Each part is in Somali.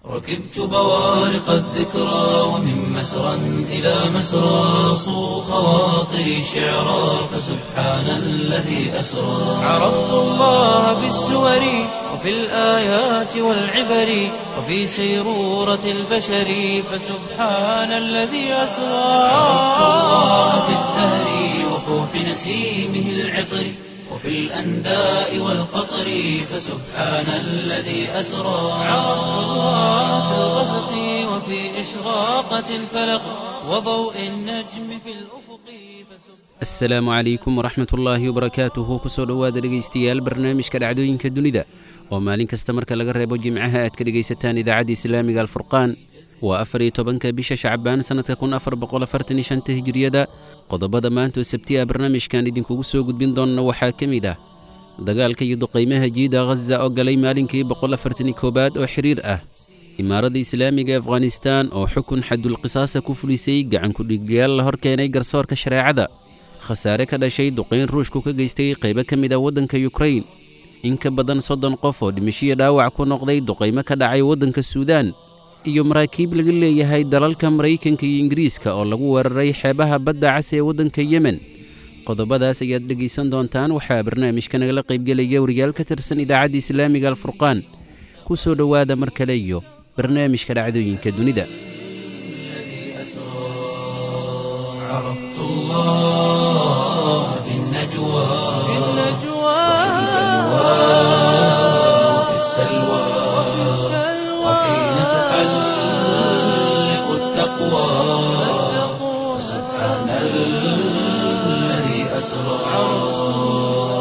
ركبت بوارق الذكرى ومن مسرى إلى مسرى صو خواطري شعرا فسبحان الذي أسرى عرفت الله بالسور وفي الآيات والعبر وفي سيرورة البشر فسبحان الذي أسرى عرفت الله بالزهر وفوح نسيمه العطر وفي الأنداء والقطر فسبحان الذي أسرى عرفت الله في الغسق وفي إشراقة الفلق وضوء النجم في الأفق فسبحان asalaamu calaykum waraxmat ullaahi wabarakaatuhu kusoo dhowaada dhegaystayaal barnaamijka dhacdooyinka dunida oo maalin kasta marka laga reebo jimcaha aad ka dhegaysataan idaacadda islaamiga alfurqaan waa afar iyo tobanka bisha shacbaan sannadka kun afar boqol afartan iyo shanta hijiriyada qodobada maanta oo sabti ah barnaamijkan idinkugu soo gudbin doonna waxaa ka mid ah dagaalka iyo duqaymaha jiida ghaza oo galay maalinkii boqol afartan iyo koowaad oo xiriir ah imaaradda islaamiga afghanistaan oo xukun xadulqisaasa ku fulisay gacankudhigyaal la hor keenay garsoorka shareecada khasaare ka dhashay duqayn ruushku ka geystay qaybo ka mid ah waddanka yukrain in ka badan soddon qof oo dhimashiyo dhaawac ku noqday duqaymo ka dhacay waddanka suudaan iyo maraakiib laga leeyahay dalalka maraykanka iyo ingiriiska oo lagu weeraray xeebaha badda cas ee waddanka yemen qodobadaas ayaad dhegaysan doontaan waxaa barnaamijka nagala qaybgelaya wariyaal ka tirsan idaacadda islaamiga alfurqaan ku soo dhowaada mar kale iyo barnaamijka dhacdooyinka dunida عرفت الله في النجوى في النجوى وفي السلوى وحين تحلق التقوى سبحان الذي أسرى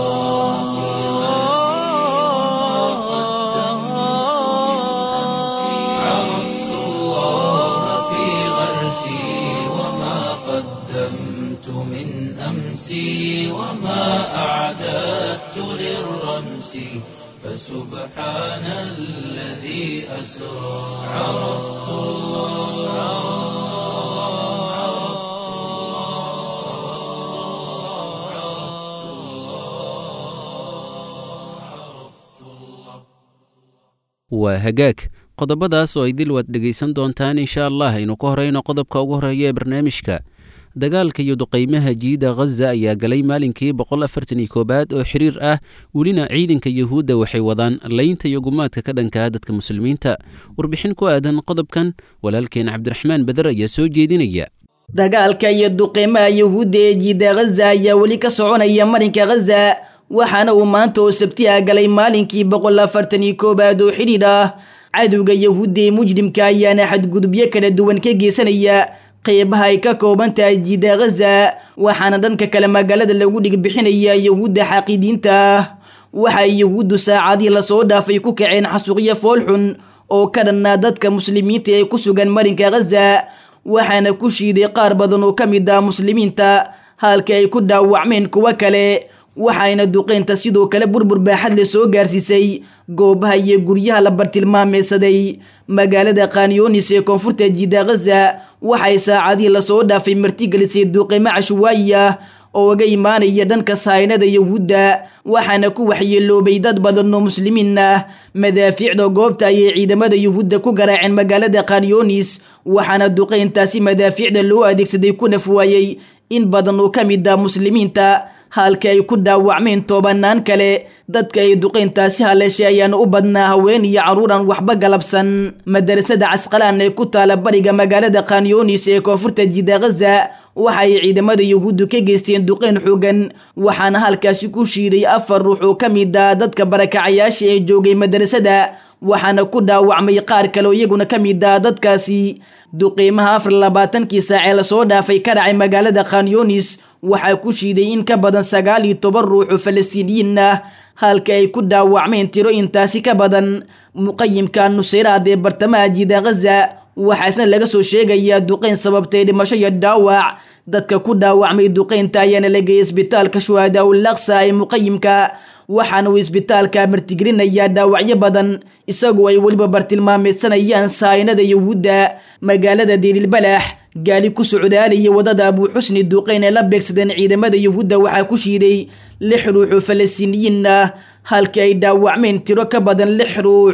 عرفت الله في غرسي وما قدمت من أمسي وما أعددت للرمس فسبحان الذي أسرى عرفت waa hagaag qodobadaas oo ay dil waad dhegaysan doontaan insha allah aynu ka horeyno qodobka ugu horeeya ee barnaamijka dagaalka iyo duqaymaha jiida ghaza ayaa galay maalinkii boqol afartan iyo koowaad oo xiriir ah welina ciidanka yuhuudda waxay wadaan laynta iyo gumaadka ka dhankaa dadka muslimiinta warbixin ku aadan qodobkan walaalkeen cabdiraxmaan beder ayaa soo jeedinaya dagaalka iyo duqeymaha yuhuudda ee jiida ghaza ayaa weli ka soconaya marinka ghaza waxaana uu maanta oo sabti ah galay maalinkii boqol afartan iyo koowaad oo xidhiidh ah cadowga yuhuudda ee mujrimka ayaana xadgudubyo kala duwan ka geysanaya qeybaha ay ka kooban tahay jiida ghaza waxaana dhanka kale magaalada lagu dhigbixinaya yuhuudda xaqiidiinta ah waxay yuhuuddu saacadii lasoo dhaafay ku kaceen xasuuqyo foolxun oo ka dhannaa dadka muslimiinta ee ku sugan marinka ghaza waxaana ku shiiday qaar badan oo ka mid ah muslimiinta halka ay ku dhaawacmeen kuwo kale waxayna duqeynta sidoo kale burbur baaxad le soo gaarsiisay goobaha iyo guryaha la bartilmaameysaday magaalada khanyonis ee koonfurta jiida ghaza waxay saacadii lasoo dhaafay martigelisay duqeymo cashwaayi ah oo uga imaanaya dhanka sahaynada yuhuudda waxaana ku waxyeeloobay dad badan oo muslimiin ah madaafiicda goobta ayay ciidamada yuhuudda ku garaaceen magaalada khanyonis waxaana duqeyntaasi madaafiicda loo adeegsaday ku nafwaayey in badan oo ka mid ah muslimiinta halka ay ku dhaawacmeen tobanaan kale dadka ay duqeyntaasi haleeshay ayaana u badnaa haween iyo carruuran waxba galabsan madarasada casqalaan ee ku taala bariga magaalada khanyonis ee koonfurta jiida ghaza waxa ay ciidamada yuhuuddu ka geysteen duqeyn xoogan waxaana halkaasi ku shiiday afar ruux oo ka mid ah dadka barakacayaasha ee joogay madarasada waxaana ku dhaawacmay qaar kale oo iyaguna ka mid ah dadkaasi duqiimaha afar labaatankii saacee lasoo dhaafay ka dhacay magaalada khanyonis waxaa ku shiiday in ka badan sagaal iyo toban ruux oo falastiiniyiin ah halka ay ku dhaawacmeen tiro intaasi ka badan muqayimka nusayraad ee bartamaha jiida ghaza waxaasna laga soo sheegayaa duqeyn sababtay dhimasho iyo dhaawac dadka ku dhaawacmay duqeynta ayaana la geeyay isbitaalka shuhadaa ul aqsa ee muqayimka waxaana uu isbitaalka martigelinayaa dhaawacyo badan isagoo ay weliba bartilmaameysanayaan sahaynada yuhuudda magaalada diililbalax gaali ku socdaalaya wadada abuuxusni duqeyn ee la beegsadeen ciidamada yuhuudda waxaa ku shiiday lix ruux oo falastiiniyiin ah halkii ay dhaawacmeen tiro ka badan lix ruux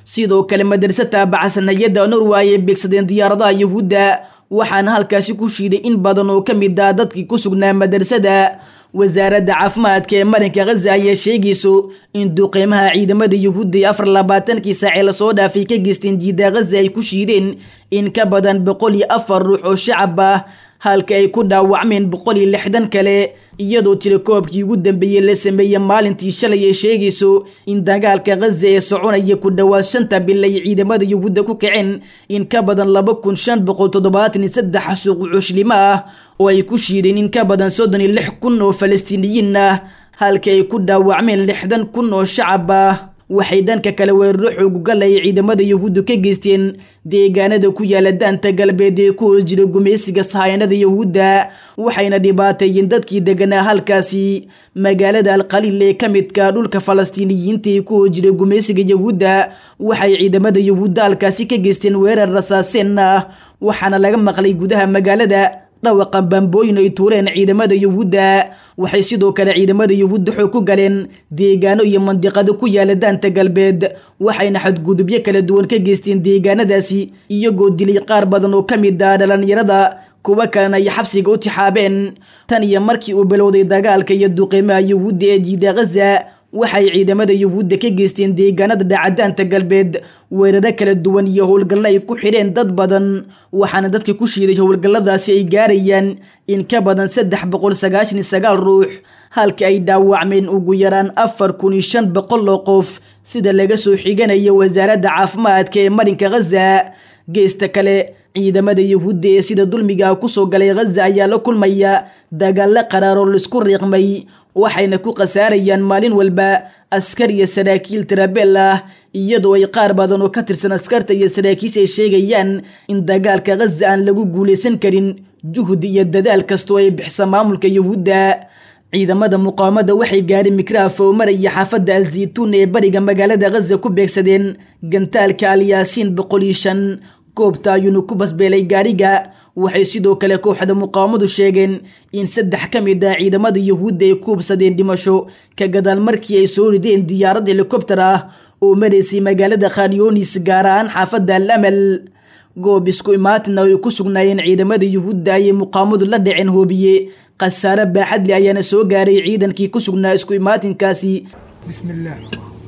sidoo kale madarse taabacsan hay-adda norway ayay beegsadeen diyaaradaha yuhuudda waxaana halkaasi ku shiiday in badan oo ka mid ah dadkii ku sugnaa madrasada wasaaradda caafimaadka ee marinka khaza ayaa sheegayso in duqeymaha ciidamada yuhuudda ee afar labaatankii saacee lasoo dhaafay ka geysteen jiida khaza ay ku shiideen in ka badan boqol iyo afar ruux oo shacab ah halka ay ku dhaawacmeen boqol iyo lixdan kale iyadoo tirakoobkii ugu dambeeyey la sameeyey maalintii shalay ay sheegayso in dagaalka khaza ee soconaya ku dhowaad shanta bil ay ciidamada yuhuudda ku kaceen in ka badan laba kun shan boqol toddobaatan iyo saddex suuq cuslimo ah oo ay ku shiideen in ka badan soddon iyo lix kun oo falastiiniyiin ah halka ay ku dhaawacmeen lixdan kun oo shacab ah waxay dhanka kale weeraro xoogugal ay ciidamada yuhuuddu ka geysteen deegaanada ku yaala daanta galbeed ee ku hoos jira gumaysiga sahayanada yuhuudda waxayna dhibaateeyeen dadkii deganaa halkaasi magaalada alqaliil ee ka midka dhulka falastiiniyiinta ee ku hoos jira gumaysiga yuhuudda waxay ciidamada yuhuudda halkaasi ka geysteen weerar rasaaseen ah waxaana laga maqlay gudaha magaalada dhawaqa bambooyin ay tuureen ciidamada yuhuudda waxay sidoo kale ciidamada yuhuudda xoog ku galeen deegaano iyo mandiqado ku yaala daanta galbeed waxayna xadgudubyo kala duwan ka geysteen deegaanadaasi iyagoo dilay qaar badan oo ka mid ah dhalinyarada kuwo kalena ay xabsiga u tixaabeen tan iyo markii uu bilowday dagaalka iyo duqeymaha yuhuudda ee jiida khaza waxay ciidamada yuhuudda ka geysteen deegaanada dhacadaanta galbeed weeraro kala duwan iyo howlgallo ay ku xidheen dad badan waxaana dadka ku shiiday howlgalladaasi ay gaarayaan in ka badan saddex boqol sagaashan iyo sagaal ruux halka ay dhaawacmeen ugu yaraan afar kun iyo shan boqol oo qof sida laga soo xiganayo wasaaradda caafimaadka ee marinka khaza geesta kale ciidamada yuhuudda ee sida dulmiga kusoo galay khaza ayaa la kulmaya dagaallo qaraar oo laisku riiqmay waxayna ku khasaarayaan maalin walba askar iyo saraakiil tirabeel ah iyadoo ay qaar badan oo ka tirsan askarta iyo saraakiisha ay sheegayaan in dagaalka khaza aan lagu guulaysan karin juhdi iyo dadaal kastoo ay bixisa maamulka yuhuudda ciidamada muqaawamada waxay gaadheen mikraaf oo maraya xaafadda alzaytuun ee bariga magaalada khaza ku beegsadeen gantaalka alyaasiin boqol iyo shan goobta ayuuna ku basbeelay gaariga waxay sidoo kale kooxda muqaawamadu sheegeen in saddex ka mid ah ciidamada yuhuudda ay ku hubsadeen dhimasho ka gadaal markii ay soo rideen diyaarad helikobter ah oo maraysay magaalada khanyonis gaar ahaan xaafadda al amal goob isku imaatina ay ku sugnaayeen ciidamada yuhuudda ayay muqaawamadu la dhaceen hoobiye khasaare baaxadle ayaana soo gaaray ciidankii ku sugnaa isku imaatinkaasi بسم الله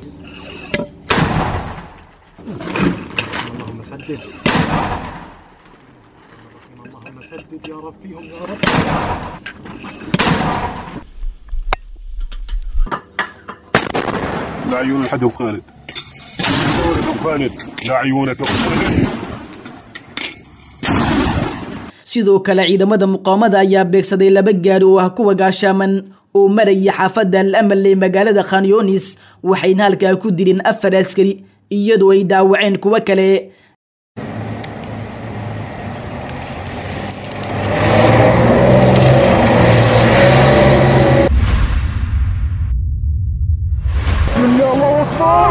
اللهم سدد اللهم سدد يا رب فيهم يا رب لا عيون الحد وخالد وخالد لا عيونك وخالد sidoo kale ciidamada muqaawamada ayaa beegsaday laba gaari oo ah kuwa gaashaaman oo maraya xaafadda al amal ee magaalada khanyonis waxayna halkaa ku dileen afar askari iyadoo ay dhaawaceen kuwo kale الله اكبر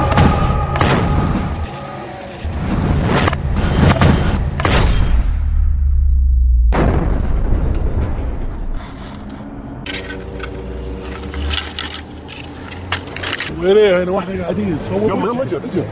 وين ايه هنا واحنا قاعدين صور يلا يلا اجل اجل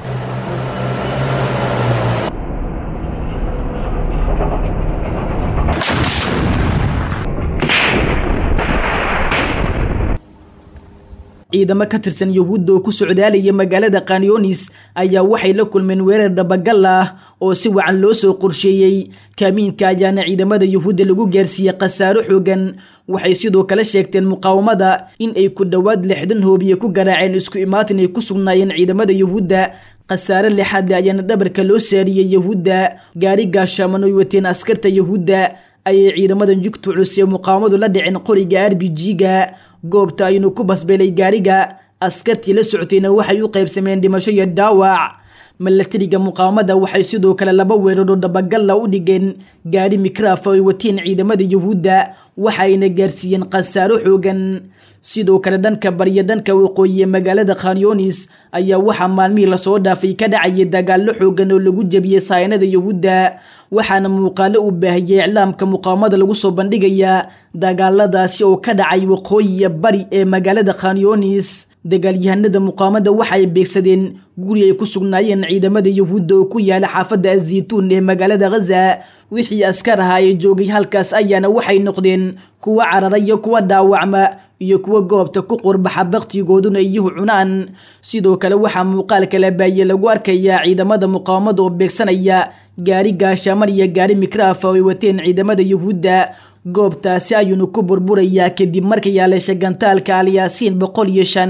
ciidamo ka tirsan yuhuudda oo ku socdaalaya magaalada khanyonis ayaa waxay la kulmeen weerar dhabagal ah oo si wacan loo soo qorsheeyey kaamiinka ayaana ciidamada yuhuudda lagu gaarsiiyey khasaaro xoogan waxay sidoo kale sheegteen muqaawamada in ay ku dhowaad lixdan hoobiye ku garaaceen isku imaatin ay ku sugnaayeen ciidamada yuhuudda khasaare lixaad le ayaana dhabarka loo saariyey yuhuudda gaari gaashaaman oy wateen askarta yuhuudda ayay ciidamadan jugta culus ee muqaawamadu la dhiceen qoriga r b g-ga goobta aynu ku basbeelay gaariga askartii la socotayna waxay u qaybsameen dhimasho iyo dhaawac milatariga muqaawamada waxay sidoo kale laba weeraroo dabagalla u dhigeen gaari mikraaf ay wateen ciidamada yuhuudda waxayna gaarsiiyeen khasaaro xoogan sidoo kale dhanka bariya dhanka waqooyi ee magaalada khanyonis ayaa waxaa maalmihii lasoo dhaafay ka dhacayay dagaallo xoogan oo lagu jebiyey saynada yahuudda waxaana muuqaalo uu baahiyey iclaamka muqaawamada lagu soo bandhigayaa dagaaladaasi oo ka dhacay waqooyiya bari ee magaalada khanyonis dagaalyahanada muqaamada waxaay beegsadeen guri ay ku sugnaayeen ciidamada yahuudda oo ku yaala xaafadda azaytuun ee magaalada khaza wixii askar ahaa ee joogay halkaas ayaana waxay noqdeen kuwa carara iyo kuwa dhaawacma iyo kuwa goobta ku qurbaxa baktigooduna iyuhu cunaan sidoo kale waxaa muuqaal kala baaye lagu arkayaa ciidamada muqaawamada oo beegsanaya gaari gaashaamar iyo gaari mikraafa oo ay wateen ciidamada yahuudda goobtaasi ayuunu ku burburayaa kadib markay yaaleesha gantaalka alyaasiin boqol iyo shan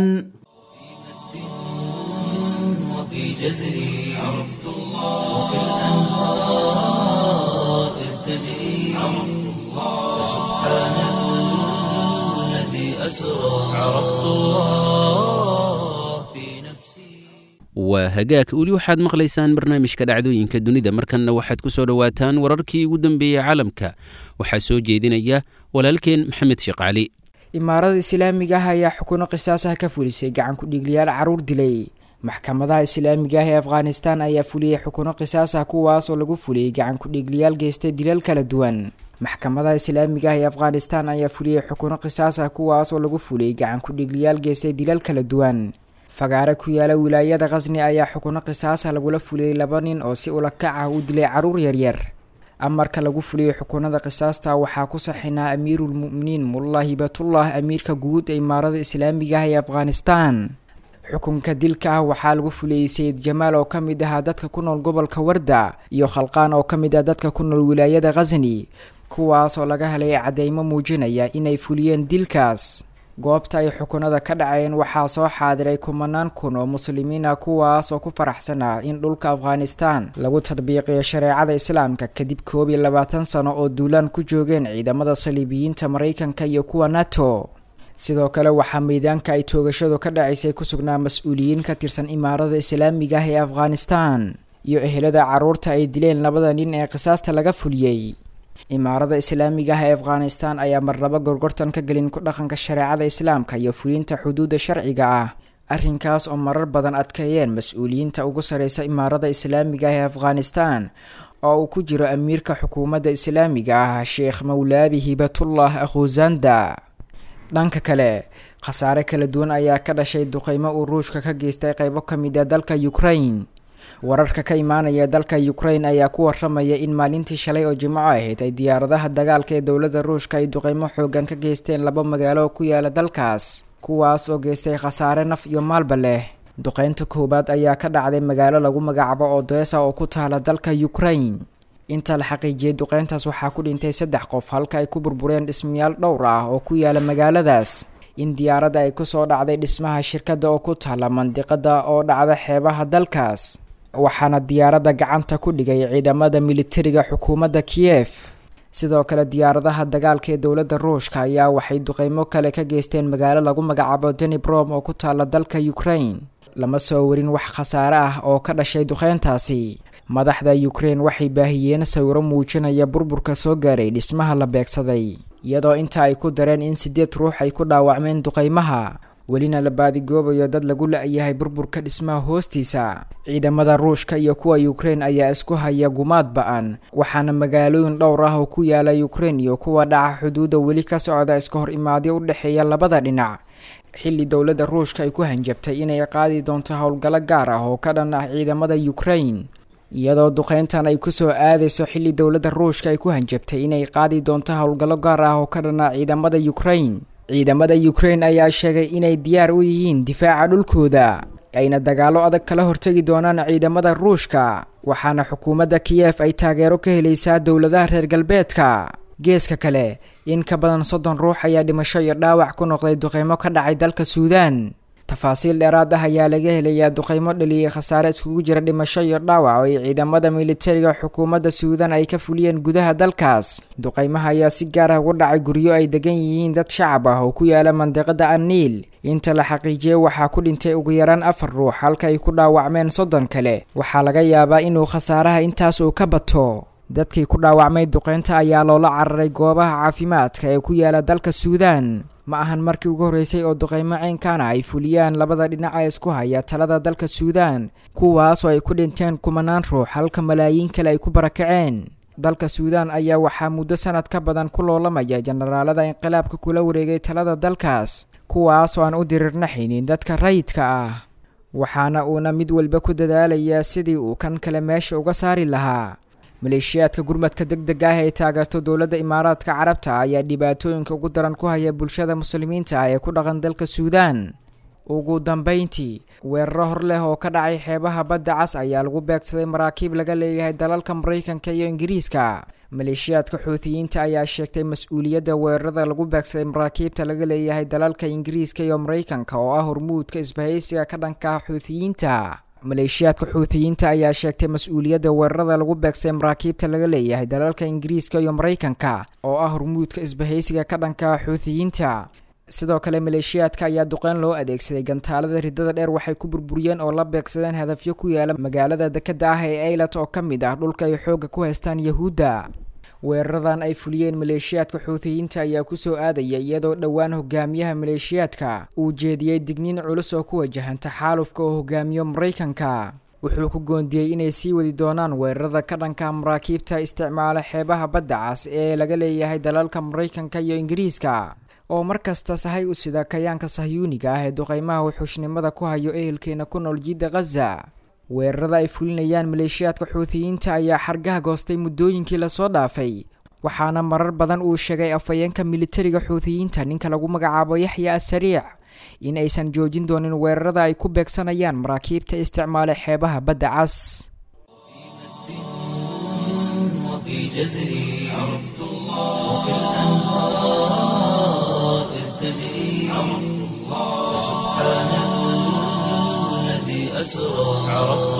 وفي جزري عرفت الله وكالأنهار إذ تجري عرفت الله سبحان الذي أسرى عرفت الله في نفسي waa hagaag weli waxaad maqlaysaan barnaamijka dhacdooyinka dunida markanna waxaad ku soo dhowaataan wararkii ugu dambeeyey caalamka waxaa soo jeedinaya walaalkeen maxamed sheekh cali imaarada islaamiga ah ayaa xukuno qisaas ah ka fulisay gacan ku-dhiiglayaal caruur dilay maxkamadaha islaamiga ah ee afghanistan ayaa fuliyey xukuno qisaas ah kuwaas oo lagu fuliyey gacan ku-dhiiglayaal geystay dilal kala duwan maxkamadaha islaamiga ah ee afghanistan ayaa fuliyey xukuno qisaas ah kuwaas oo lagu fuliyey gacan ku-dhiiglayaal geystay dilal kala duwan fagaare ku yaala wilaayada khasni ayaa xukuno qisaasa lagula fuliyey laba nin oo si ulakac ah u dilay caruur yaryar amarka lagu fuliyey xukunada qisaasta waxaa ku saxinaa amiiruulmu'miniin mullah hibatullah amiirka guud ee imaarada islaamiga ah ee afghanistan xukunka dilka ah waxaa lagu fuliyey sayid jamaal oo ka mid ahaa dadka ku nool gobolka warda iyo khalqaan oo ka mid ah dadka ku nool wilaayada khasni kuwaas oo laga helay cadeymo muujinaya inay fuliyeen dilkaas goobta ay xukunada ka dhaceen waxaa soo xaadiray kumanaan kun oo muslimiin ah kuwaas oo ku faraxsanaa in dhulka afghanistan lagu tadbiiqiyo shareecada islaamka kadib koob iyo labaatan sano oo duulaan ku joogeen ciidamada saliibiyiinta maraykanka iyo kuwa nato sidoo kale waxaa meydaanka ay toogashadu ka dhacaysay ku sugnaa mas-uuliyiin ka tirsan imaarada islaamiga ah ee afghanistan iyo ehelada carruurta ay dileen labada nin ee qisaasta laga fuliyey imaarada islaamiga ah ee afghanistan ayaa marnabo gorgortan ka gelin ku dhaqanka shareecada islaamka iyo fulinta xuduudda sharciga ah arrinkaas oo marar badan adkeeyeen mas-uuliyiinta ugu sareysa imaarada islaamiga ah ee afghanistan oo uu ku jiro amiirka xukuumadda islaamiga ah sheekh mawlaabi hibatullah akhuzanda dhanka kale khasaare kala duwan ayaa ka dhashay duqeymo uu ruushka ka geystay qeybo ka mid a dalka ukraine wararka ka imaanaya dalka ukraine ayaa ku waramaya in maalintii shalay oo jimco ahayd ay diyaaradaha dagaalka ee dowladda ruushka ay duqeymo xoogan ka geysteen laba magaalo ku yaala dalkaas kuwaas oo geystay khasaare naf iyo maalba leh duqeynta koowaad ayaa ka dhacday magaalo lagu magacaabo odesa oo ku taala dalka ukraine inta la xaqiijiyey duqeyntaas waxaa ku dhintay saddex qof halka ay ku burbureen dhismayaal dhowr ah oo ku yaala magaaladaas in diyaaradda ay kusoo dhacday dhismaha shirkadda oo ku taala mandiqada oo dhacda xeebaha dalkaas waxaana diyaaradda gacanta ku dhigay ciidamada militariga xukuumadda kiyef sidoo kale diyaaradaha dagaalka ee dowladda ruushka ayaa waxay duqeymo kale ka geysteen magaalo lagu magacaabo denibrom oo ku taala dalka ukraine lama soo warin wax khasaare ah oo ka dhashay duqeyntaasi madaxda ukraine waxay baahiyeen sawiro muujinaya burburka soo gaaray dhismaha la beegsaday iyadoo inta ay ku dareen in sideed ruux ay ku dhaawacmeen duqeymaha welina la baadigoobayo dad lagu la-yahay burburka dhismaha hoostiisa ciidamada ruushka iyo kuwa ukraine ayaa isku haya gumaad ba-an waxaana magaalooyin dhowr ah oo ku yaala ukraine iyo kuwa dhaca xuduudda weli ka socda iska hor imaadyo u dhexeeya labada dhinac xilli dowladda ruushka ay ku hanjabtay inay qaadi doonto howlgallo gaar ah oo ka dhan ah ciidamada ukraine iyadoo duqeyntan ay kusoo aadayso xilli dowladda ruushka ay ku hanjabtay inay qaadi doonto howlgallo gaar ah oo ka dhan ah ciidamada ukraine ciidamada ukraine ayaa sheegay inay diyaar u yihiin difaaca dhulkooda ayna dagaallo adag kala hortegi doonaan ciidamada ruushka waxaana xukuumadda kiyef ay taageero ka helaysaa dowladaha reer galbeedka geeska kale in ka badan soddon ruux ayaa dhimasho iyo dhaawac ku noqday duqeymo ka dhacay dalka suudaan tafaasiil dheeraad ah ayaa laga helayaa duqeymo dhaliyay khasaare iskugu jira dhimasho iyo dhaawac oo ay ciidamada militariga xukuumadda suudan ay ka fuliyeen gudaha dalkaas duqeymaha ayaa si gaar ah ugu dhacay guryo ay degan yihiin dad shacab ah oo ku yaala mandiqada anniil inta la xaqiijiyey waxaa ku dhintay ugu yaraan afar ruux halka ay ku dhaawacmeen soddon kale waxaa laga yaabaa inuu khasaaraha intaas uu ka bato dadkii ku dhaawacmay duqeynta ayaa loola cararay goobaha caafimaadka ee ku yaala dalka suudaan ma ahan markii ugu horreysay oo duqeymo ceynkana ay fuliyaan labada dhinac ee isku haya talada dalka suudaan kuwaasoo ay ku dhinteen kumanaan ruux halka malaayiin kale ay ku barakaceen dalka suudaan ayaa waxaa muddo sanad ka badan ku loolamaya jenaraalada inqilaabka kula wareegay talada dalkaas kuwaasoo aan u dirirnaxaynin dadka rayidka ah waxaana uuna mid walba ku dadaalayaa sidii uu kan kale meesha uga saari lahaa maleeshiyaadka gurmadka deg deg ah ee taageerto dowladda imaaraadka carabta ayaa dhibaatooyinka ugu daran ku haya bulshada muslimiinta ah ee ku dhaqan dalka suudaan ugu dambeyntii weeraro hor leh oo ka dhacay xeebaha badda cas ayaa lagu beegsaday maraakiib laga leeyahay dalalka maraykanka iyo ingiriiska maleeshiyaadka xuutiyiinta ayaa sheegtay mas-uuliyadda weerarada lagu beegsaday maraakiibta laga leeyahay dalalka ingiriiska iyo maraykanka oo ah hormuudka isbahaysiga ka dhanka xuutiyiinta maleeshiyaadka xuutiyiinta ayaa sheegtay mas-uuliyadda weerarada lagu beegsaday maraakiibta laga leeyahay dalalka ingiriiska iyo maraykanka oo ah hormuudka isbahaysiga ka dhanka xuutiyiinta sidoo kale maleeshiyaadka ayaa duqeyn loo adeegsaday gantaalada ridada dheer waxay ku burburiyeen oo la beegsadeen hadafyo ku yaala magaalada dekeda ah ee ailat oo ka mid ah dhulka ay xoogga ku haystaan yahuudda weeraradan ay fuliyeen maleeshiyaadka xuutiyiinta ayaa kusoo aadaya iyadoo dhowaan hogaamiyaha maleeshiyaadka uu jeediyey digniin culus oo ku wajahan taxaalufka oo hogaamiyo maraykanka wuxuu ku goondiyey inay sii wadi doonaan weerarada ka dhanka maraakiibta isticmaala xeebaha badda cas ee laga leeyahay dalalka maraykanka iyo ingiriiska oo mar kasta sahay u sida kayaanka sahyuuniga ah ee duqeymaha wuxuushnimada ku hayo ehelkeena ku nool jidda khaza weerarada ay fulinayaan maleeshiyaadka xuutiyiinta ayaa xargaha goostay muddooyinkii lasoo dhaafay waxaana marar badan uu sheegay afhayeenka militariga xuutiyiinta ninka lagu magacaabo yaxya asariic in aysan joojin doonin weerarada ay ku beegsanayaan maraakiibta isticmaala xeebaha badda cas وفي جزري عرفت الله وكالأنهار إذ تجري عرفت الله سبحان الذي أسرى عرفت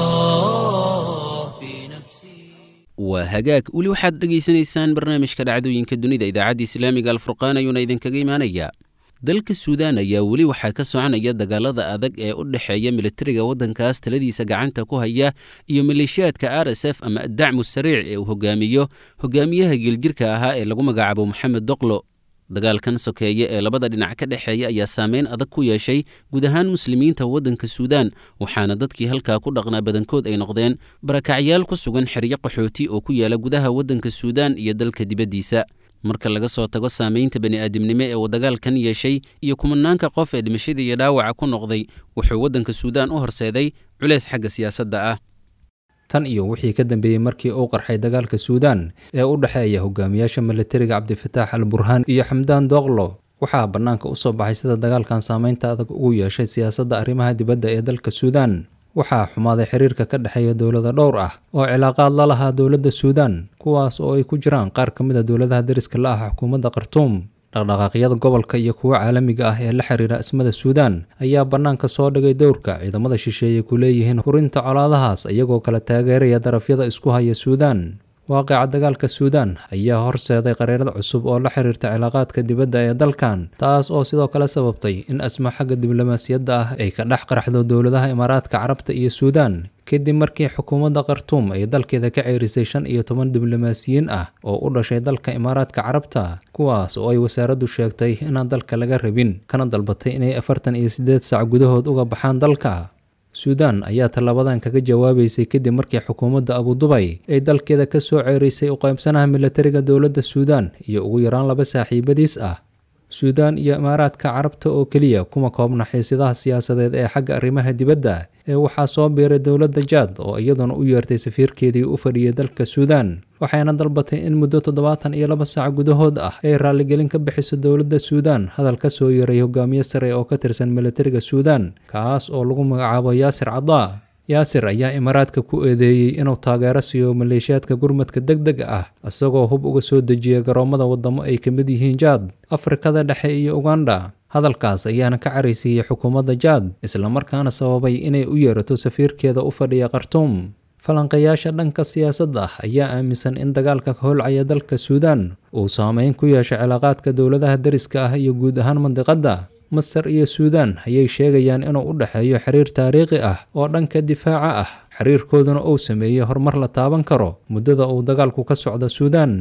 الله في نفسي waa hagaag weli waxaad dhegaysanaysaan barnaamijka dhacdooyinka dunida idaacadda islaamiga alfurqaan ayuuna idinkaga imaanayaa dalka suudaan ayaa weli waxaa ka soconaya dagaalada adag ee u dhexeeya militariga waddankaas taladiisa gacanta ku haya iyo maleeshiyaadka r s f ama addacmu sariic ee uu hogaamiyo hogaamiyaha geeljirka ahaa ee lagu magacaabo moxamed doqlo dagaalkan sokeeye ee labada dhinac ka dhexeeya ayaa saameyn adag ku yeeshay guud ahaan muslimiinta waddanka suudaan waxaana dadkii halkaa ku dhaqnaa badankood ay noqdeen barakacyaal ku sugan xeryo qaxooti oo ku yaala gudaha waddanka suudaan iyo dalka dibaddiisa marka laga soo tago saamaynta bani'aadamnimo ee uu dagaalkan yeeshay iyo kumanaanka qof ee dhimashada iyo dhaawaca ku noqday wuxuu waddanka suudaan u horseeday culeys xagga siyaasadda ah tan iyo wixii ka dambeeyey markii uu qarxay dagaalka suudaan ee u dhexeeya hogaamiyaasha militariga cabdifataax al burhaan iyo xamdaan doqlo waxaa bannaanka u soo baxay sida dagaalkan saameynta adag ugu yeeshay siyaasadda arrimaha dibadda ee dalka suudaan waxaa xumaaday xiriirka ka dhexeeya dowlada dhowr ah oo cilaaqaad la lahaa dowladda suudaan kuwaas oo ay ku jiraan qaar ka mid a dowladaha deriska la ah xukuumadda khartuum dhaqdhaqaaqyada gobolka iyo kuwa caalamiga ah ee la xiriira ismada suudaan ayaa bannaanka soo dhigay dowrka ciidamada shisheeye ku leeyihiin hurinta colaadahaas iyagoo kala taageeraya darafyada isku haya suudaan waaqica dagaalka suudaan ayaa horseeday qareerad cusub oo la xiriirta cilaaqaadka dibadda ee dalkan taas oo sidoo kale sababtay in asma xagga diblomaasiyadda ah ay ka dhex qaraxdo dowladaha imaaraadka carabta iyo suudaan kadib markii xukuumadda khartuum ay dalkeeda ka ceerisay shan iyo toban diblomaasiyiin ah oo u dhashay dalka imaaraadka carabta kuwaas oo ay wasaaraddu sheegtay inaan dalka laga rabin kana dalbatay inay afartan iyo siddeed saac gudahood uga baxaan dalka suudaan ayaa tallaabadan kaga jawaabaysay kadib markii xukuumadda abudubay ay dalkeeda ka soo ceerisay u qaybsanaha militariga dowladda suudaan iyo ugu yaraan laba saaxiibadiis ah suudaan iyo imaaraadka carabta oo keliya kuma koobna xiisidaha siyaasadeed ee xagga arrimaha dibadda ee waxaa soo biiray dowladda jaad oo iyaduna u yeertay safiirkeedii u fadhiyay dalka suudaan waxayna dalbatay in muddo toddobaatan iyo laba saac gudahood ah ay raalligelin ka bixiso dowladda suudaan hadal ka soo yeeray hogaamiye sare oo ka tirsan militariga suudaan kaas oo lagu magacaabo yaasir cadaa yaasir ayaa imaaraadka ku eedeeyey inuu taageero siiyo maleeshiyaadka gurmadka deg dega ah isagoo hub uga soo dejiya garoommada waddamo ay ka mid yihiin jaad afrikada dhexe iyo uganda hadalkaas ayaana ka caraysiiyey xukuumadda jaad islamarkaana sababay inay u yeerato safiirkeeda u fadhiya khartuum falanqayaasha dhanka siyaasadda ah ayaa aaminsan in dagaalka ka holcaya dalka suudaan uu saameyn ku yeeshay cilaaqaadka dowladaha deriska ah iyo guud ahaan mandiqadda masar iyo suudaan ayay sheegayaan inuu u dhexeeyo xiriir taariikhi ah oo dhanka difaaca ah xiriirkooduna uu sameeyey horumar la taaban karo muddada uu dagaalku ka socdo suudaan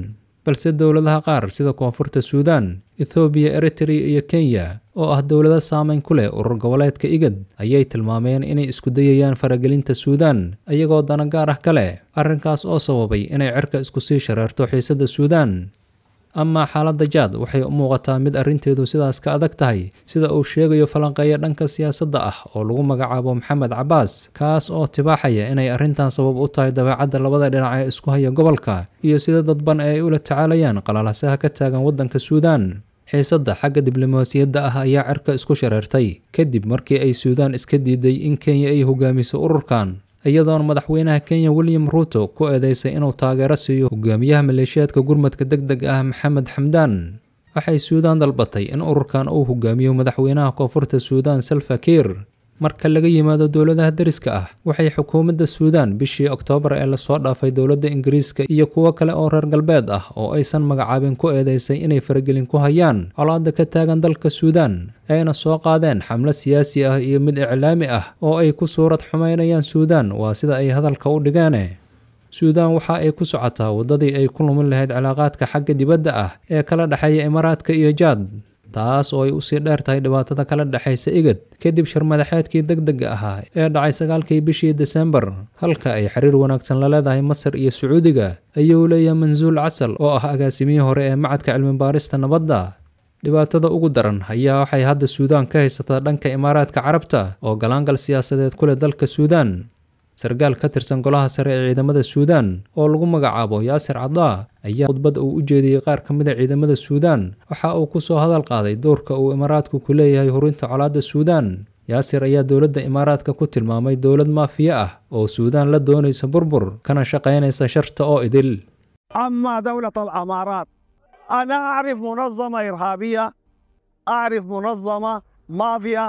balse dowladaha qaar sida koonfurta suudaan ethoobiya eritrea iyo kenya oo ah dowlado saameyn ku leh urur goboleedka igad ayay tilmaameen inay isku dayayaan faragelinta suudaan iyagoo dana gaar ah ka leh arrinkaas oo sababay inay cirka isku sii shareerto xiisadda suudaan amaa xaaladda jaad waxay u muuqataa mid arrinteedu sidaas ka adag tahay sida uu sheegayo falanqeeya dhanka siyaasadda ah oo lagu magacaabo maxamed cabaas kaas oo tibaaxaya inay arrintan sabab u tahay dabeecadda labada dhinac ee isku haya gobolka iyo sida dadban ee ay ula tacaalayaan qalalasaha ka taagan waddanka suudaan xiisadda xagga diblomaasiyadda ah ayaa cirka isku shareertay kadib markii ay suudaan iska diiday in kenya ay hogaamiso ururkan iyadoona madaxweynaha kenya william ruuto ku eedeysay inuu taageero siiyo hogaamiyaha maleeshiyaadka gurmadka deg deg ah maxamed xamdaan waxay suudaan dalbatay in ururkan uu hogaamiyo madaxweynaha koonfurta suudaan salva kiir marka laga yimaado dowladaha deriska ah waxay xukuumadda suudaan bishii oktoobar ee lasoo dhaafay dowladda ingiriiska iyo kuwo kale oo reer galbeed ah oo aysan magacaabin ku eedeysay inay faragelin ku hayaan colaadda ka taagan dalka suudaan ayna soo qaadeen xamlo siyaasi ah iyo mid iclaami ah oo ay ku suurad xumaynayaan suudaan waa sida ay hadalka u dhigeene suudaan waxa ay ku socotaa waddadii ay ku lumin lahayd cilaaqaadka xagga dibadda ah ee kala dhexeeya imaaraadka iyo jaad taas oo ay usii dheer tahay dhibaatada kala dhexaysa igad kadib shirmadaxeedkii deg dega ahaa ee dhacay sagaalkii bishii desembar halka ay xiriir wanaagsan la leedahay masar iyo sacuudiga ayuu leeyahay mansuul casal oo ah agaasimihii hore ee macadka cilmibaarista nabadda dhibaatada ugu daran ayaa waxay hadda suudaan ka haysataa dhanka imaaraadka carabta oo galaangal siyaasadeed ku leh dalka suudaan sarkaal ka tirsan golaha sare ee ciidamada suudaan oo lagu magacaabo yaasir cadaa ayaa khudbad uu u jeediyey qaar ka mid a ciidamada suudaan waxa uu ku soo hadal qaaday doorka uu imaaraadku ku leeyahay hurinta colaadda suudaan yaasir ayaa dowladda imaaraadka ku tilmaamay dowlad maafiya ah oo suudaan la doonaysa burbur kana shaqaynaysa sharta oo idil أما دولة الأمارات أنا أعرف منظمة إرهابية أعرف منظمة مافيا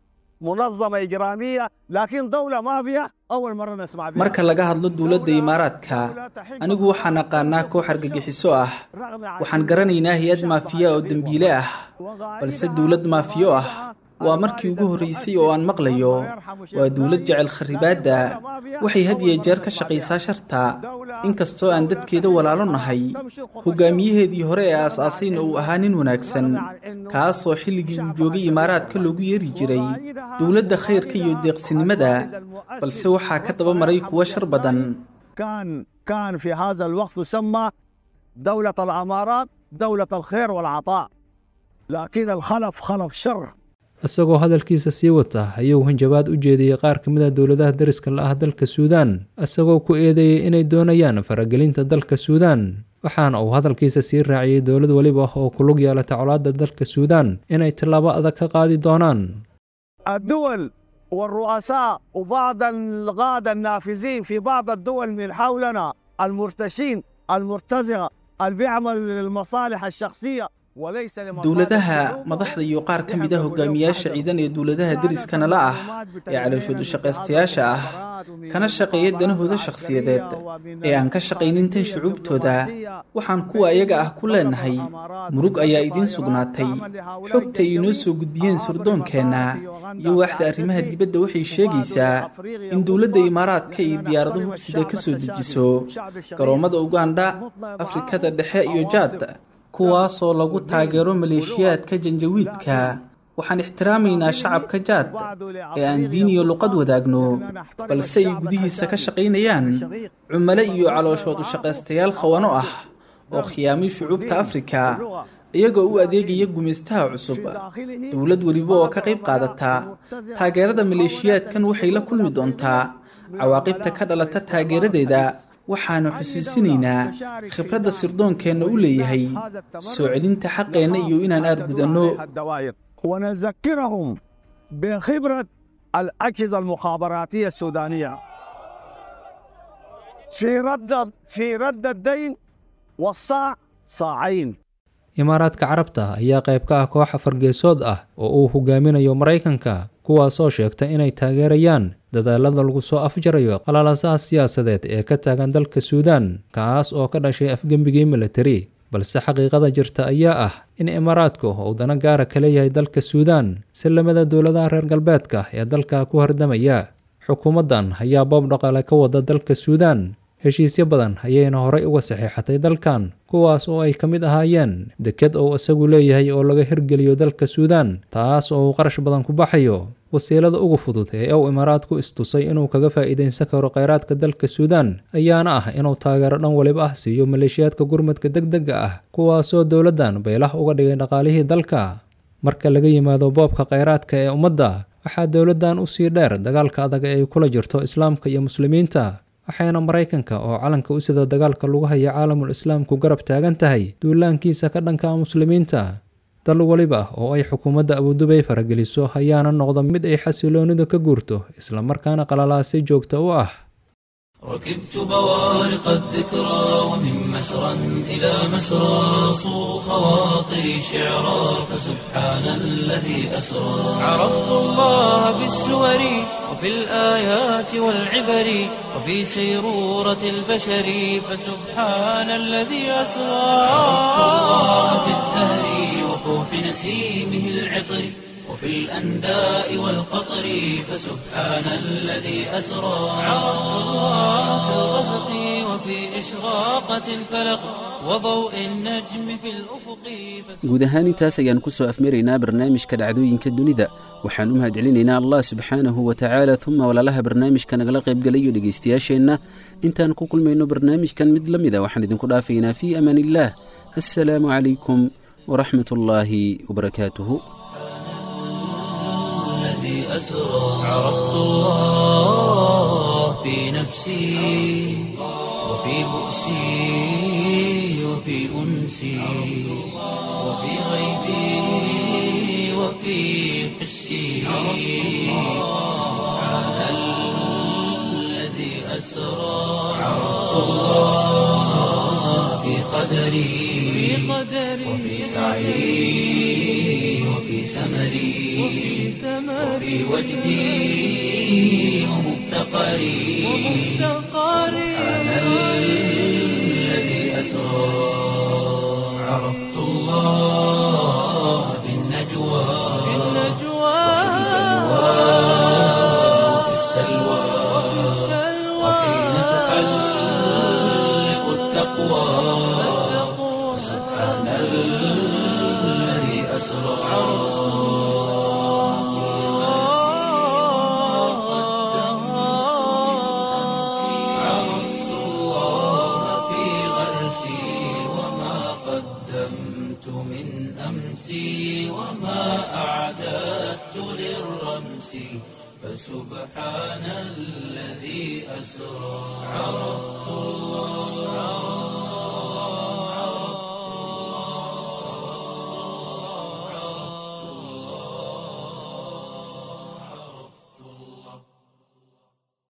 منظمة إجرامية لكن دولة مافيا أول مرة نسمع بها marka laga hadlo dowladda imaaraadka anigu waxaan aqaanaa koox argagixiso ah waxaan garanaynaa hay-ad maafiya oo dembiile ah balse dowlad maafiyo ah waa markii ugu horreysay oo aan maqlayo waa dowlad jecel kharibaadda waxay had iyo jeer ka shaqaysaa sharta inkastoo aan dadkeeda walaalo nahay hogaamiyaheedii hore ee aas-aasayna uu ahaa nin wanaagsan kaasoo xilligii uu joogay imaaraadka loogu yeeri jiray dowladda khayrka iyo deeqsinimada balse waxaa ka daba maray kuwo shar badan كان كان في هذا الوقت تسمى دولة الأمارات دولة الخير والعطاء لكن الخلف خلف شر isagoo hadalkiisa sii wata ayuu hanjabaad u jeediyey qaar ka mid a dowladaha deriska la ah dalka suudaan isagoo ku eedeeyey inay doonayaan faragelinta dalka suudaan waxaana uu hadalkiisa sii raaciyey dowlad weliba oo ku lug yeelata colaadda dalka suudaan inay tallaabo adag ka qaadi doonaan الدول والرؤساء وبعض القادة النافذين في بعض الدول من حولنا المرتشين المرتزقة اللي بيعملوا للمصالح الشخصية وليس لمصالح dowladaha الشعوب. madaxda iyo qaar ka mid a hogaamiyaasha ciidan ee dowladaha deriskana la ah ee calooshoodu shaqaystayaasha ah kana shaqeeya danahooda shakhsiyadeed ee aan ka shaqaynin tan shucuubtooda waxaan kuwa ayaga ah ku leenahay murug ayaa idiin sugnaatay xogta ay inoo soo gudbiyeen surdoonkeenna iyo waaxda arrimaha dibadda waxay sheegaysaa in dowladda imaaraadka iyo diyaarado hubsida ka soo dejiso garoommada ugandha afrikada dhexe iyo jaad kuwaasoo lagu taageero maleeshiyaadka janjawiidka waxaan ixtiraamaynaa shacabka jaad ee aan diin iyo luqad wadaagno balse ay gudihiisa ka shaqaynayaan cumale iyo calooshood u shaqaystayaal khawano ah oo khiyaamay shucuubta afrika iyagoo u adeegaya gumaystaha cusub dowlad weliba oo ka qayb qaadata taageerada maleeshiyaadkan waxay la kulmi doontaa cawaaqibta ka dhalata taageeradeeda waxaanu xusuusinaynaa khibradda sirdoonkeenna u leeyahay soo celinta xaqeenna iyo inaan aargudanno الدوائر ونذكرهم بخبرة الأجهزة المخابراتية السودانية في رد في رد الدين والصاع صاعين imaaraadka carabta ayaa qayb ka ah koox afargeesood ah oo uu hogaaminayo maraykanka kuwaasoo sheegta inay taageerayaan dadaalada lagu soo afjarayo qalalasaha siyaasadeed ee ka taagan dalka suudaan kaas oo ka dhashay afgembigii militari balse xaqiiqada jirta ayaa ah in imaaraadku uu dana gaara ka leeyahay dalka suudaan si lamida dowladaha reer galbeedka ee dalka ku hardamaya xukuumaddan ayaa boob dhaqaale ka wada dalka suudaan heshiisyo badan ayayna horay uga saxiixatay dalkan kuwaas oo ay ka mid ahaayeen deked oo isagu leeyahay oo laga hirgeliyo dalka suudaan taas oo uu qarash badan ku baxayo wasiilada ugu fudud ee uu imaaraadku istusay inuu kaga faa'iidaysan karo kheyraadka dalka suudaan ayaana ah inuu taageero dhan waliba ah siiyo maleeshiyaadka gurmadka deg dega ah kuwaasoo dowladdan baylah uga dhigay dhaqaalihii dalka marka laga yimaado boobka kheyraadka ee ummadda waxaa dowladdan usii dheer dagaalka adag ee ay kula jirto islaamka iyo muslimiinta waxayna maraykanka oo calanka u sida dagaalka lagu haya caalamul islaamku garab taagan tahay duulaankiisa ka dhanka muslimiinta dal weliba oo ay xukuumadda abudubay farageliso ayaana noqda mid ay xasiloonidu ka guurto islamarkaana qalalaasi joogta u ah ركبت بوارق الذكرى ومن مسرى إلى مسرى صو خواطري شعرا فسبحان الذي أسرى عرفت الله بالسور وفي الآيات والعبر وفي سيرورة البشر فسبحان الذي أسرى عرفت الله بالزهر وفوح نسيمه العطر وفي الأنداء والقطر فسبحان الذي أسرى عرفت الله في الغسق وفي إشراقة الفلق وضوء النجم في الأفق guud ahaan intaas ayaan ku soo afmaraynaa barnaamijka dhacdooyinka dunida waxaan u mahadcelinaynaa allah subxaanahu wa tacaala uma walaalaha barnaamijka nagala qaybgalayo dhegaystayaasheenna intaan ku kulmayno barnaamijkan mid la mida waxaan idinku dhaafaynaa fii amaan illaah assalaamu calaykum waraxmat ullaahi wabarakaatuhu الذي أسرى عرفت الله في نفسي وفي بؤسي وفي أنسي وفي غيبي وفي حسي سبحان الذي أسرى عرفت الله في قدري وفي سعي وفي سمري وفي وجدي ومفتقري سبحان الذي أسرى عرفت الله في النجوى وفي السلوى وحين تحلق التقوى سبحان الذي أسرى عرفت الله في غرسي وما قدمت من أمسي وما أعددت للرمس فسبحان الذي أسرى عرفت الله